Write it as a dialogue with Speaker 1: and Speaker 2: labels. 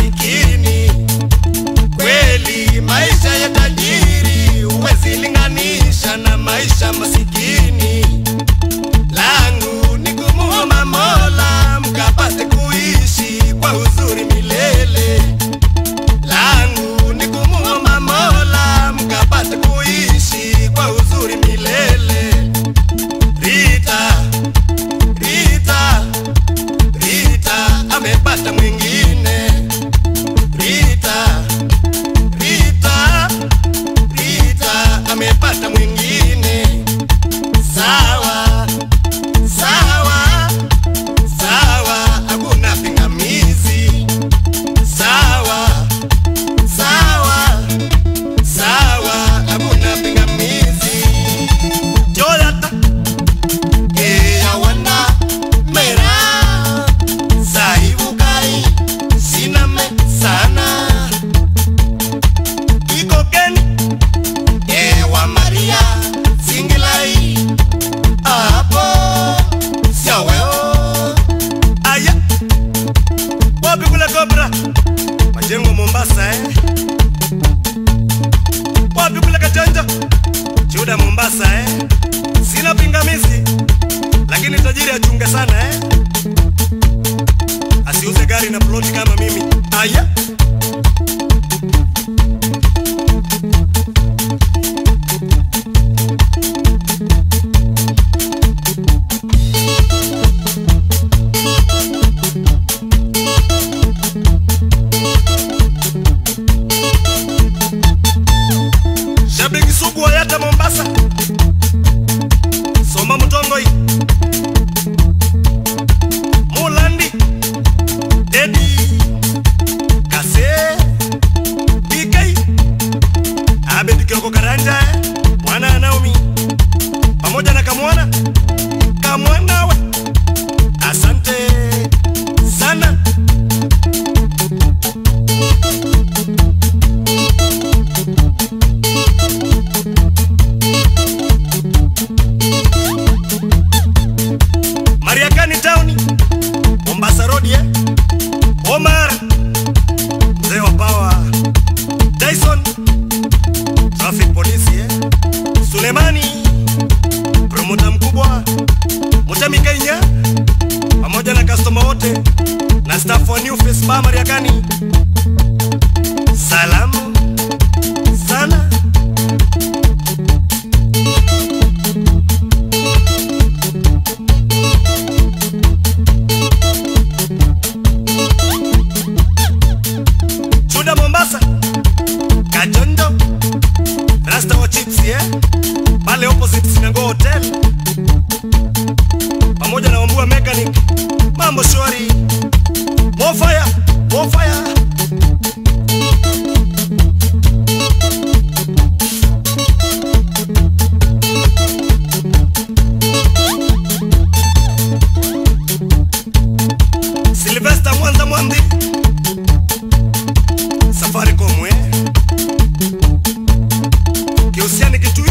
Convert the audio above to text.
Speaker 1: masikini. Kweli maisha ya tajiri huwezi linganisha na maisha masikini. Langu ni kumuomba Mola mkapate kuishi kwa uzuri milele. Langu ni kumuomba Mola mkapate kuishi kwa uzuri milele. Rita, Rita, Rita amepata mwingine. Rita, Rita, Rita amepata mwingine. Sawa, sawa, sawa, hakuna pingamizi. Sawa, sawa, sawa, hakuna pingamizi. Jonathan Eya wana mera Saibukai Siname sana Iko geni Ewa Maria Singilai Apo Siaweo Aya Wapi kule Kobra Majengo Mombasa eh Wapi kule Kachanja Chuda Mombasa eh Sina pingamizi lakini tajiri achunge sana eh? Asiuze gari na ploti kama mimi. Aya, shabiki sugu wa Yata Mombasa, Soma Mutongoi, Mulandi, Dedi, Kase, BK, Abed Kioko Karanja, eh, mwana wa Naomi, pamoja na Kamwana, Kamwana we, asante sana. Mariakani Town, Mombasa Road, eh? Omar, mzee wa power, Dyson, traffic police, eh? Sulemani, promota mkubwa, Mutami Kenya, pamoja na customer wote na staff wa New Face Bar Mariakani. Salamu sana. Chuda Mombasa, Kajondo, Rasta wa Chips, yeah? Pale opposite Sinango Hotel. Pamoja na Wambua Mechanic. Mambo shwari. More fire, more fire. Sylvester Mwanza Mwandi. Safaricom, eh? Kihusiani kitu